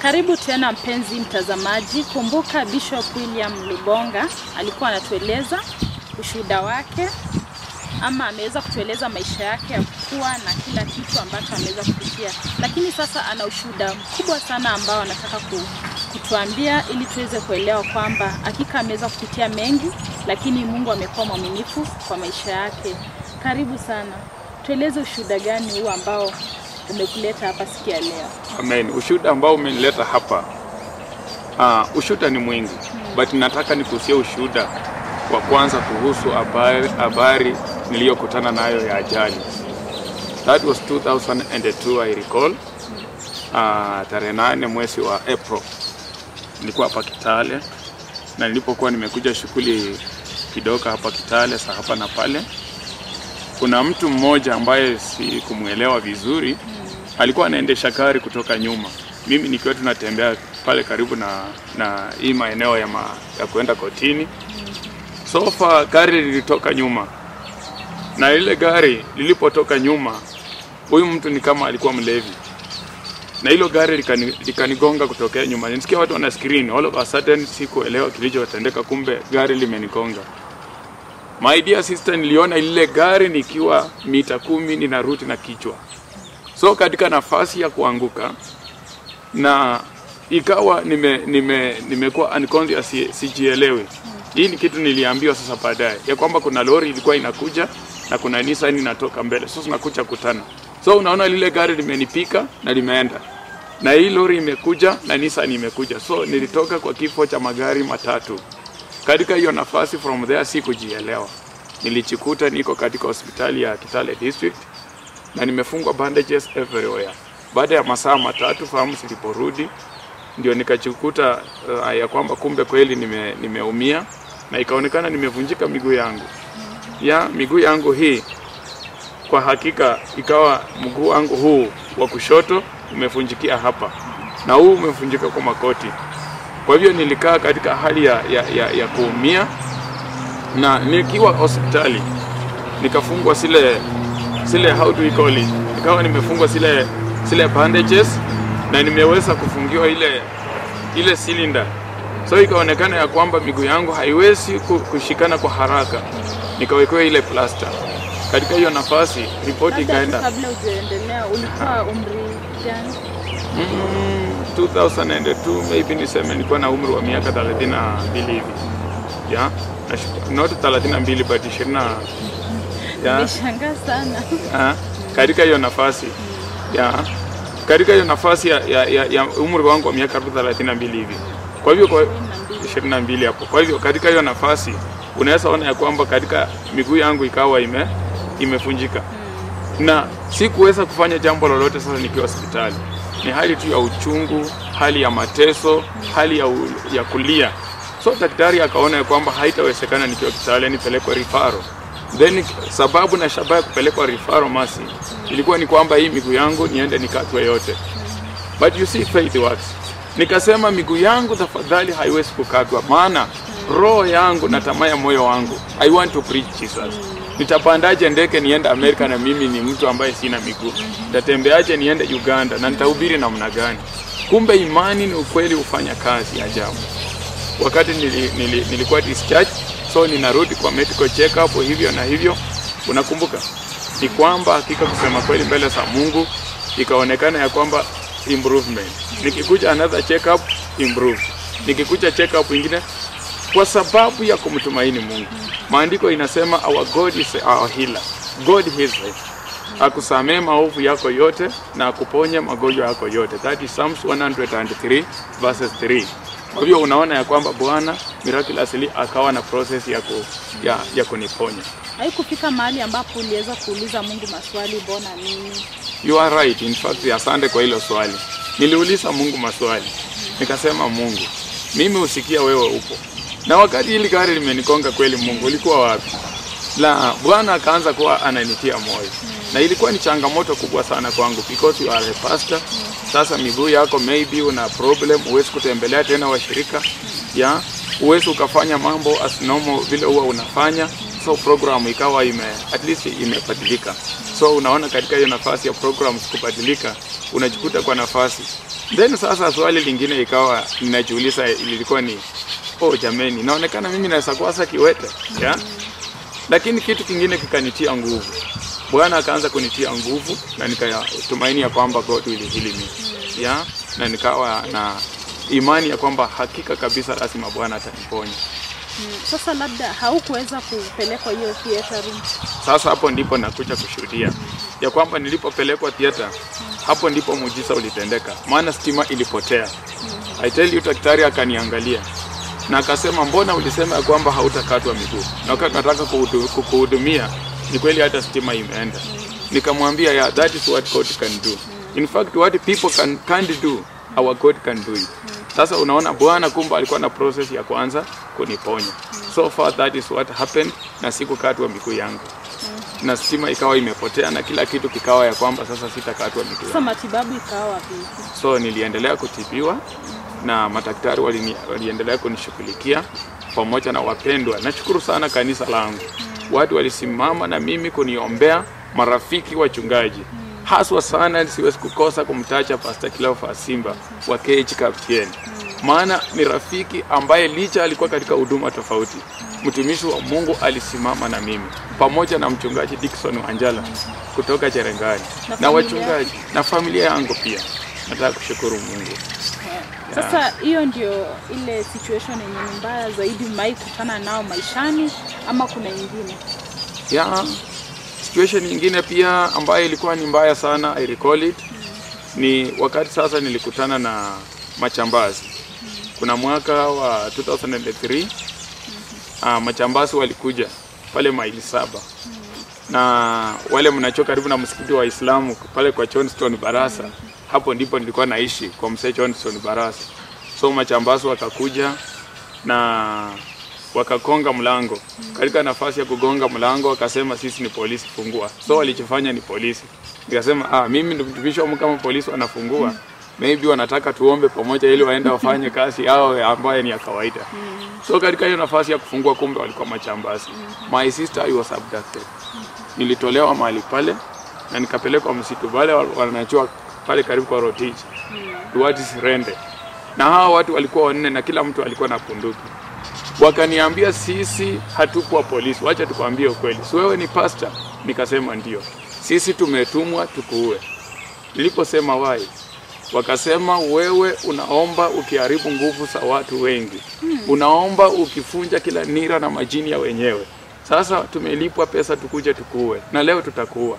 Karibu tena mpenzi mtazamaji. Kumbuka Bishop William Lubonga alikuwa anatueleza ushuhuda wake ama ameweza kutueleza maisha yake ya kuwa na kila kitu ambacho ameweza kupitia, lakini sasa ana ushuhuda mkubwa sana ambao anataka ku, kutuambia ili tuweze kuelewa kwamba hakika ameweza kupitia mengi, lakini Mungu amekuwa mwaminifu kwa maisha yake. Karibu sana, tueleze ushuhuda gani huu ambao umekuleta hapa siku ya leo? Amen. Ushuhuda ambao umenileta hapa uh, ushuhuda ni mwingi but nataka nikuhusia ushuhuda wa kwanza kuhusu habari, habari niliyokutana nayo ya ajali. That was 2002 I recall. Uh, tarehe nane mwezi wa April nilikuwa hapa Kitale, na nilipokuwa nimekuja shughuli kidogo hapa Kitale sa hapa na pale, kuna mtu mmoja ambaye sikumwelewa vizuri alikuwa anaendesha gari kutoka nyuma, mimi nikiwa tunatembea pale karibu na na hii maeneo ya, ma, ya kuenda kotini. Sofa gari lilitoka nyuma, na lile gari lilipotoka nyuma, huyu mtu ni kama alikuwa mlevi, na hilo gari likani- likanigonga kutokea nyuma. Nisikia watu wana screen, all of a sudden sikuelewa kilichotendeka, kumbe gari limenigonga. My dear sister, niliona lile gari nikiwa mita kumi ninarudi na kichwa so katika nafasi ya kuanguka na ikawa nime nime nimekuwa unconscious si- sijielewi. Hii ni kitu niliambiwa sasa baadaye ya kwamba kuna lori ilikuwa inakuja na kuna Nissan inatoka mbele, so tunakuja kutana. So unaona lile gari limenipika na limeenda na hii lori imekuja na Nissan imekuja, so nilitoka kwa kifo cha magari matatu. Katika hiyo nafasi, from there sikujielewa, nilijikuta niko katika hospitali ya Kitale District na nimefungwa bandages everywhere. Baada ya masaa matatu fahamu ziliporudi, ndio nikajikuta uh, ya kwamba kumbe kweli nime, nimeumia na ikaonekana nimevunjika miguu yangu ya miguu yangu hii, kwa hakika ikawa mguu wangu huu wa kushoto umevunjikia hapa na huu umevunjika kwa makoti. Kwa hivyo nilikaa katika hali ya, ya, ya, ya kuumia na nikiwa hospitali nikafungwa zile zile how do we call it, nikawa nimefungwa zile zile bandages na nimeweza kufungiwa ile ile cylinder, so ikaonekana ya kwamba miguu yangu haiwezi ku- kushikana kwa haraka, nikawekewa ile plaster. Katika hiyo nafasi ripoti Labda tu ikaenda kabla hujaendelea, ulikuwa umri gani? mm, 2002 maybe niseme nilikuwa na umri wa miaka 32 hivi yeah? Na shu- not 32 but 20 na yeah? Nishangaa sana. Ah, katika hiyo nafasi ya katika hiyo nafasi ya, ya, ya, ya umri wangu wa miaka karibu 32 hivi. Kwa hivyo kwa 22 hapo. Kwa hivyo katika hiyo nafasi unaweza ona ya kwamba katika miguu yangu ikawa ime imefunjika na sikuweza kufanya jambo lolote. Sasa nikiwa hospitali ni hali tu ya uchungu, hali ya mateso, hali ya, u, ya kulia. So daktari akaona ya kwamba haitawezekana nikiwa Kitale nipelekwe rifaro. Then sababu na shabaha ya kupelekwa rifaro masi ilikuwa ni kwamba hii miguu yangu niende nikatwe yote, but you see faith works. Nikasema miguu yangu tafadhali haiwezi kukatwa, maana roho yangu na tamaa ya moyo wangu I want to preach Jesus. Nitapandaje ndege niende Amerika na mimi ni mtu ambaye sina miguu? Nitatembeaje niende Uganda na nitahubiri namna gani? Kumbe imani ni ukweli hufanya kazi ya ajabu. Wakati nili, nili, nilikuwa discharge, so ninarudi kwa medical check up hivyo na hivyo, unakumbuka ni kwamba hakika kusema kweli mbele za Mungu ikaonekana ya kwamba improvement. Nikikuja another check up improve, nikikuja check up ingine, kwa sababu ya kumtumaini Mungu. Maandiko inasema our God is our healer. God heals us. Akusamee maovu yako yote na akuponye magonjwa yako yote. That is Psalms 103 verses 3. Kwa hivyo unaona ya kwamba Bwana miraculously akawa na process ya, ku, ya, ya kuniponya. Haikufika mahali ambapo uliweza kuuliza Mungu maswali, mbona mimi? You are right. In fact, asante kwa hilo swali. Niliuliza Mungu maswali, nikasema Mungu, mimi usikia wewe upo, na wakati hili gari limenikonga kweli, Mungu ulikuwa wapi? La, Bwana akaanza kuwa ananitia moyo, na ilikuwa ni changamoto kubwa sana kwangu because you are a pastor. Sasa miguu yako maybe una problem, huwezi kutembelea tena washirika ya huwezi ukafanya mambo as normal vile huwa unafanya, so program ikawa ime at least imebadilika. So unaona katika hiyo nafasi ya programs kubadilika, unajikuta kwa nafasi Then sasa swali lingine ikawa ninajiuliza, ilikuwa ni oh, jameni, inaonekana mimi naweza kuasa kiwete yeah? Lakini kitu kingine kikanitia nguvu, Bwana akaanza kunitia nguvu na nikatumaini ya kwamba God will heal me yeah? na nikawa na imani ya kwamba hakika kabisa lazima Bwana ataniponya. Mm, Sasa labda haukuweza kupelekwa hiyo theater room. Sasa hapo ndipo nakuja kushuhudia ya kwamba nilipopelekwa theater, hapo ndipo muujiza ulitendeka, maana stima ilipotea. I tell you, daktari akaniangalia na akasema, mbona ulisema ya kwamba hautakatwa miguu na wakati nataka kuhudu- kukuhudumia, ni kweli hata stima imeenda. Nikamwambia, yeah, that is what God can do. In fact, what people can, can't do, our God can do it. Sasa unaona Bwana kumbe alikuwa na process ya kwanza kuniponya. So far that is what happened, na sikukatwa miguu yangu na stima ikawa imepotea na kila kitu kikawa ya kwamba sasa sitakatwa miguu Sasa yangu. matibabu ikawa vipi? So niliendelea kutibiwa na madaktari walini, waliendelea kunishughulikia pamoja na wapendwa. Nashukuru sana kanisa langu, watu walisimama na mimi kuniombea, marafiki wachungaji haswa sana, siwezi kukosa kumtacha Pastor Cleophas Simba wa KH Kaptieni, maana ni rafiki ambaye licha alikuwa katika huduma tofauti, mtumishi wa Mungu alisimama na mimi pamoja na mchungaji Dickson Wanjala kutoka Cherengani Na na familia? wachungaji na familia yangu pia. Nataka kushukuru Mungu. Sasa hiyo ndio ile situation yenye ni mbaya zaidi umewahi kutana nao maishani ama kuna ingine? ya situation nyingine pia ambayo ilikuwa ni mbaya sana I recall it ni wakati sasa nilikutana na machambazi kuna mwaka wa 2003 ah, machambazi walikuja pale maili saba na wale mnacho karibu na msikiti wa Waislamu pale kwa Johnston Barasa hapo ndipo nilikuwa naishi kwa mzee Johnston Barasa so machambazi wakakuja na wakakonga mlango. Katika nafasi ya kugonga mlango, wakasema sisi ni polisi, fungua. So walichofanya ni polisi. Nikasema ah, mimi ndo mtumishi wa Mungu, kama polisi wanafungua maybe wanataka tuombe pamoja ili waende wafanye kazi yao ambayo ni ya kawaida. So katika hiyo nafasi ya kufungua, kumbe walikuwa machambazi. My sister I was abducted. Nilitolewa mahali pale na nikapelekwa msitu pale wanachua pale karibu kwa Rotich. Duarte Sirende. Na hawa watu walikuwa wanne na kila mtu alikuwa na bunduki wakaniambia sisi hatukuwa polisi, wacha tukwambie ukweli, si wewe ni pasta? Nikasema ndio, sisi tumetumwa tukuue. Niliposema wai, wakasema wewe unaomba ukiharibu nguvu za watu wengi, unaomba ukifunja kila nira na majini ya wenyewe. Sasa tumelipwa pesa tukuje tukuue, na leo tutakuua.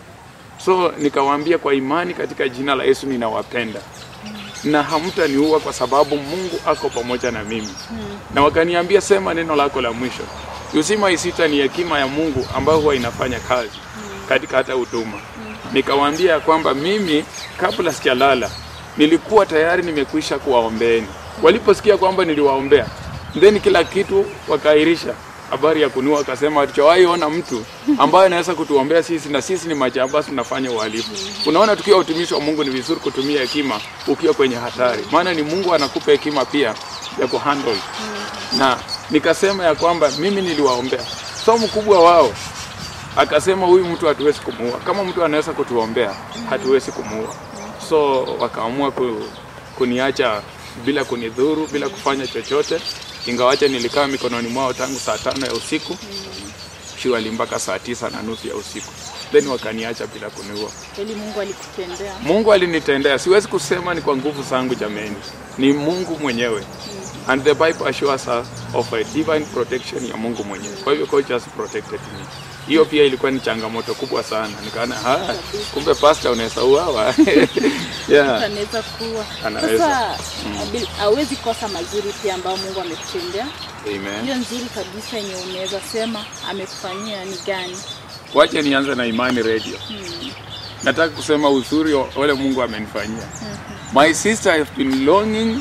So nikawaambia kwa imani katika jina la Yesu ninawapenda na hamtaniua kwa sababu Mungu ako pamoja na mimi. Na wakaniambia sema neno lako la mwisho. Uzima isita ni hekima ya Mungu ambayo huwa inafanya kazi katika hata huduma. Nikawaambia ya kwamba mimi kabla sijalala nilikuwa tayari nimekwisha kuwaombeeni. Waliposikia kwamba niliwaombea, then kila kitu wakaahirisha habari ya kunua, akasema hatujawahi ona mtu ambaye anaweza kutuombea sisi, na sisi ni majambazi tunafanya uhalifu. Unaona, tukiwa utumishi wa Mungu ni vizuri kutumia hekima ukiwa kwenye hatari, maana ni Mungu anakupa hekima pia ya kuhandle. Na nikasema ya kwamba mimi niliwaombea, so mkubwa wao akasema huyu mtu hatuwezi kumuua, kama mtu anaweza kutuombea hatuwezi kumuua. So wakaamua ku, kuniacha bila kunidhuru, bila kufanya chochote, ingawacha nilikaa mikononi mwao tangu saa tano ya usiku shiwali mpaka saa tisa na nusu ya usiku, then wakaniacha bila kuniua. Kweli Mungu alikutendea. Mungu alinitendea, siwezi kusema ni kwa nguvu zangu jameni, ni Mungu mwenyewe. And the Bible assures us of a divine protection ya Mungu mwenyewe. Kwa hivyo God just protected me. Hiyo pia ilikuwa ni changamoto kubwa sana. Nikaona ah, kumbe pastor unaweza uawa. yeah. Anaweza kuwa. Anaweza. Sasa bil- hawezi kosa mazuri pia ambayo Mungu amekutendea. Amen. Hiyo nzuri kabisa yenye unaweza sema amekufanyia ni gani? Wacha nianze na Imani Radio. Nataka kusema uzuri wa wale Mungu amenifanyia. My sister I have been longing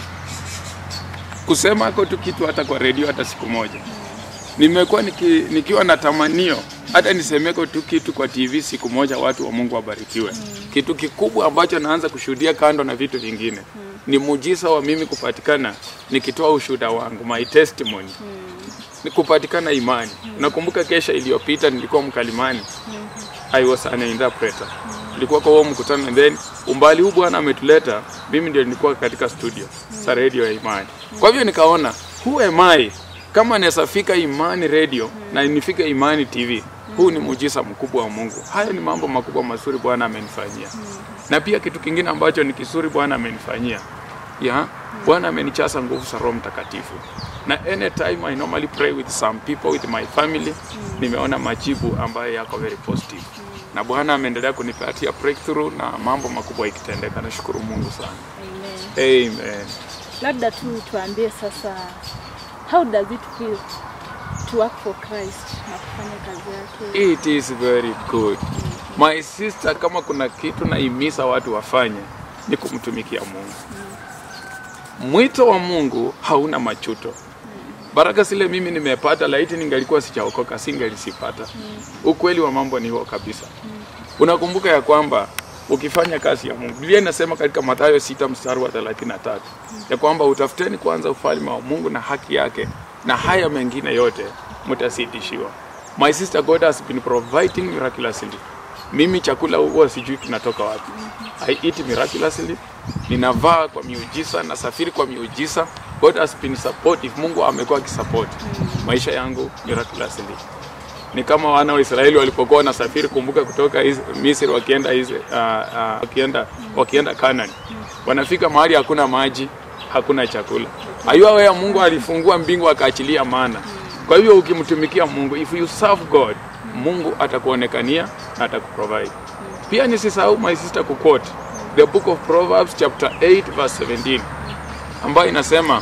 kusema ako tu kitu hata kwa redio hata siku moja. Nimekuwa niki, nikiwa na tamanio hata nisemeko tu kitu kwa TV siku moja, watu wa Mungu wabarikiwe. Kitu kikubwa ambacho naanza kushuhudia kando na vitu vingine ni muujiza wa mimi kupatikana nikitoa ushuhuda wangu, my testimony ni kupatikana imani. Nakumbuka kesha iliyopita nilikuwa mkalimani, I was an interpreter tulikuwa kwa huo mkutano and then umbali huu Bwana ametuleta, mimi ndio nilikuwa katika studio za radio ya Imani. Kwa hivyo nikaona who am I kama naweza fika Imani radio na nifike Imani TV. Huu ni muujiza mkubwa wa Mungu. Haya ni mambo makubwa mazuri Bwana amenifanyia. Na pia kitu kingine ambacho ni kizuri Bwana amenifanyia. Ya, Bwana amenichaza nguvu za Roho Mtakatifu. Na anytime I normally pray with some people with my family, nimeona majibu ambayo yako very positive. Na Bwana ameendelea kunipatia breakthrough na mambo makubwa ikitendeka. Nashukuru Mungu sana. Amen. Amen. Labda tu tuambie sasa, how does it feel to work for Christ na kufanya kazi yake? It is very good. My sister, kama kuna kitu naimisa watu wafanye ni kumtumikia Mungu. Mwito wa Mungu hauna machuto. Baraka zile mimi nimepata, laiti ningalikuwa sijaokoka singelisipata. Ukweli wa mambo ni huo kabisa. Unakumbuka ya kwamba ukifanya kazi ya Mungu, Biblia inasema katika Mathayo sita mstari wa 33 ya kwamba utafuteni kwanza ufalme wa Mungu na haki yake, na haya mengine yote mtazidishiwa. My sister, God has been providing miraculously. Mimi chakula huwa sijui kinatoka wapi. I eat miraculously, ninavaa kwa miujiza, nasafiri kwa miujiza. God has been supportive. Mungu amekuwa akisupport maisha yangu miraculously. Ni kama wana wa Israeli walipokuwa wanasafiri, kumbuka, kutoka Is- Misri wakienda Is- ah, ah, wakienda wakienda Canaan, wanafika mahali hakuna maji, hakuna chakula. Ayua wewe, Mungu alifungua mbingu akaachilia mana. Kwa hivyo ukimtumikia Mungu, if you serve God, Mungu atakuonekania na atakuprovide. Pia nisisahau my sister kuquote the book of Proverbs chapter 8 verse 17 ambayo inasema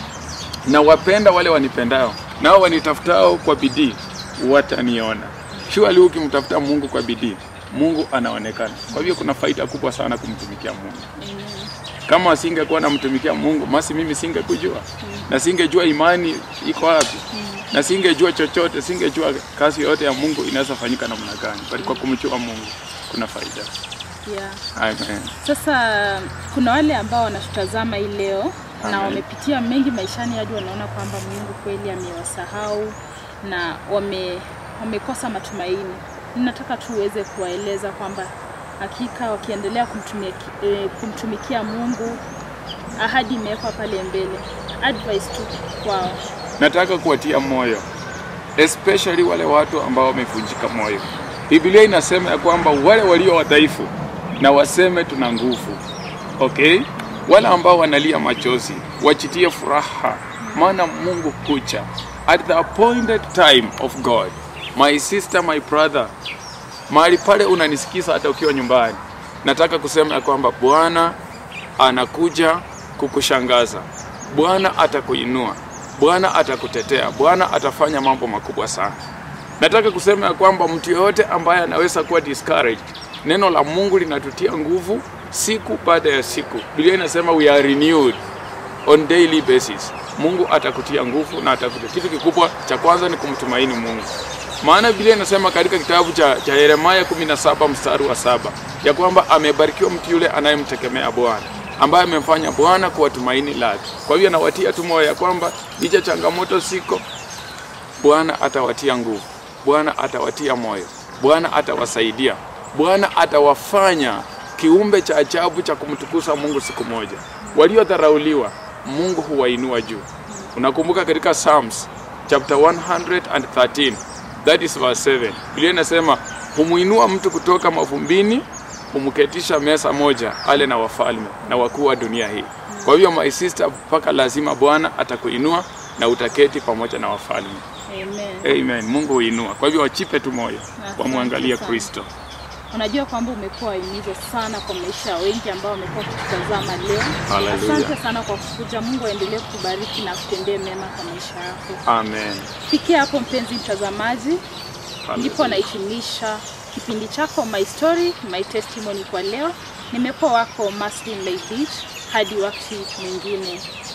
na wapenda wale wanipendao, nao wanitafutao kwa bidii wataniona. Surely ukimtafuta Mungu kwa bidii, Mungu anaonekana. Kwa hivyo kuna faida kubwa sana kumtumikia Mungu. Kama asingekuwa namtumikia Mungu, basi mimi singekujua na singejua imani iko wapi na singejua chochote, singejua kazi yote ya Mungu inaweza fanyika namna gani, bali kwa kumjua Mungu kuna faida. Yeah. Amen. Sasa kuna wale ambao wanatutazama hii leo na Amen. wamepitia mengi maishani hadi wanaona kwamba Mungu kweli amewasahau na wame, wamekosa matumaini. Ninataka tu uweze kuwaeleza kwamba hakika wakiendelea kumtumikia, eh, kumtumikia Mungu, ahadi imewekwa pale mbele. Advice tu kwao. Nataka kuwatia moyo especially wale watu ambao wamevunjika moyo. Biblia inasema ya kwamba wale walio wadhaifu na waseme tuna nguvu. Okay? Wale ambao wanalia machozi wachitie furaha, maana Mungu kucha at the appointed time of God. My sister, my brother, mahali pale unanisikiza hata ukiwa nyumbani, nataka kusema ya kwamba Bwana anakuja kukushangaza. Bwana atakuinua, Bwana atakutetea, Bwana atafanya mambo makubwa sana. Nataka kusema ya kwamba mtu yoyote ambaye anaweza kuwa discouraged, neno la Mungu linatutia nguvu siku baada ya siku. Biblia inasema we are renewed on daily basis. Mungu atakutia nguvu na atakutia. Kitu kikubwa cha kwanza ni kumtumaini Mungu. Maana Biblia inasema katika kitabu cha, cha Yeremia 17 mstari wa saba ya kwamba amebarikiwa mtu yule anayemtegemea Bwana, ambaye amemfanya Bwana kuwa tumaini lake. Kwa hivyo nawatia tu moyo ya kwamba licha changamoto siko, Bwana atawatia nguvu, Bwana atawatia moyo, Bwana atawasaidia, Bwana atawafanya kiumbe cha ajabu cha kumtukuza Mungu siku moja. Waliodharauliwa Mungu huwainua juu. Unakumbuka katika Psalms chapter 113 that is verse 7. Biblia inasema humuinua mtu kutoka mavumbini, humketisha meza moja ale na wafalme na wakuu wa dunia hii. Kwa hivyo my sister, mpaka lazima Bwana atakuinua na utaketi pamoja na wafalme. Amen. Amen. Mungu huinua. Kwa hivyo wachipe tu moyo, Asante wamwangalie sana. Kristo. Unajua kwamba umekuwa wahimizo sana kwa maisha ya wengi ambao wamekuwa wakitutazama leo. Hallelujah. Asante sana kwa kukuja. Mungu aendelee kukubariki na kutendee mema kwa maisha yako. Amen. Fikia hapo mpenzi mtazamaji, ndipo nahitimisha kipindi chako My Story My Testimony kwa leo. Nimekuwa wako Maslin Leitich, hadi wakati mwingine.